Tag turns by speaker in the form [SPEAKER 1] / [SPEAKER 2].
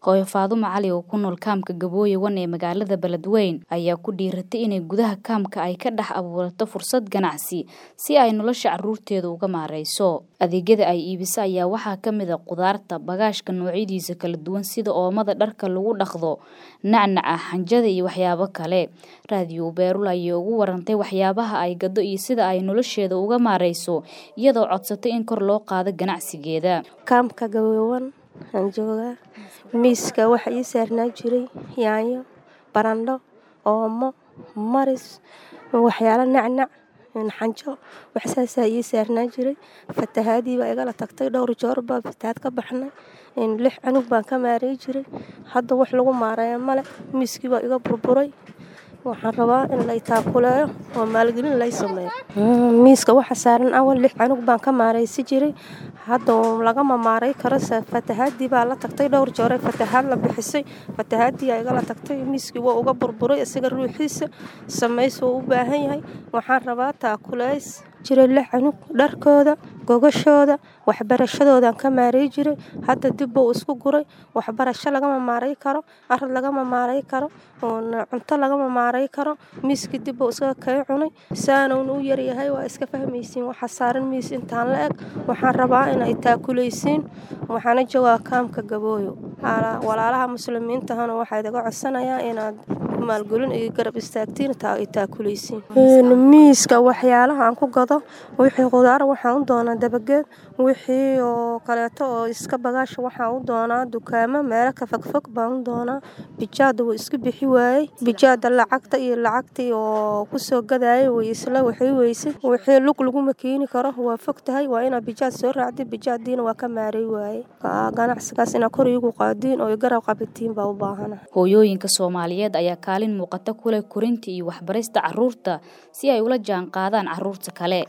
[SPEAKER 1] Hooyo Faadumo Cali oo ku nool kaamka Gabooyo Wan ee magaalada Beledweyne ayaa ku dhiiratay inay gudaha kaamka ay ka dhex abuurato fursad ganacsi si ay nolosha carruurteeda uga maarayso. Adeegyada ay iibiso ayaa waxaa ka mid ah khudaarta, bagaashka noocyadiisa kala duwan sida oomada dharka lagu dhaqdo, nacnaca, xanjada iyo waxyaabo kale. Raadiyo Beerul ayaa ugu warantay waxyaabaha ay gado iyo sida ay nolosheeda uga maarayso iyadoo codsatay in kor loo qaado ganacsigeeda.
[SPEAKER 2] Kaamka Gabooyo Wan aan joogaa miiska waxa ii saarnaa jiray yaanyo, barandho, oomo, maris, waxyaalo nacnac, xanjo wax saasaa ii saarnaa jiray. Fatahaadii baa igala tagtay dhowr jeer baa fatahaad ka baxnay. Lix cunug baan ka maareey jiray. Hadda wax lagu maareeyo male. Miiskii baa iga burburay. Waxaan rabaa in la i taakuleeyo oo maalgelin la i sameeyo. Miiska waxa saaran awal lix cunug baan ka maareysi jiray. Hadda lagama maareey karo fatahaadii baa la tagtay dhowr jeer fatahaad la bixisay. Fatahaadii ayaa igala tagtay miiskii waa uga burburay isaga ruuxiisa samays wuu u baahan yahay. Waxaan rabaa taakuleys jiray lix cunug dharkooda, gogashooda, waxbarashadooda aan ka maareey jiray. Hadda dib buu isku guray. Waxbarasho lagama maareey karo, arad lagama maareey karo, cunto lagama maareey karo. Miiskii dib buu isaga kay cunay. Saana uu u yar yahay waa iska fahmaysiin waxa saaran miis intaan la eg. Waxaan rabaa in ay taakuleysiin. Waxaana joogaa kaamka Gabooyo. Walaalaha muslimiinta ahna waxaa idaga codsanayaa inaad maalgelin iyo garab istaagtiin taa ay taakuleysiin. Miiska waxyaalaha aan ku gado wixii khudaar waxaan u doonaa dabageed. Wixii oo kaleeto oo iska bagaash waxaan u doonaa dukaamo meelo ka fogfog baan u doonaa. Bijaada wuu iska bixi waayay. Bijaada lacagta iyo lacagtii oo ku soo gadayay way isla waxay weysay. Wixii lug lagu makiini karo waa fog tahay waa inaad bijaad soo raacdi. Bijaadiina waa ka maareey waayay. Ganacsigaas inaad kor iigu qaadiin oo garab qabatiin baa u baahana.
[SPEAKER 1] Hooyooyinka Soomaaliyeed ayaa kaalin muuqata ku leh korinta iyo waxbarista carruurta si ay ula jaanqaadaan carruurta kale.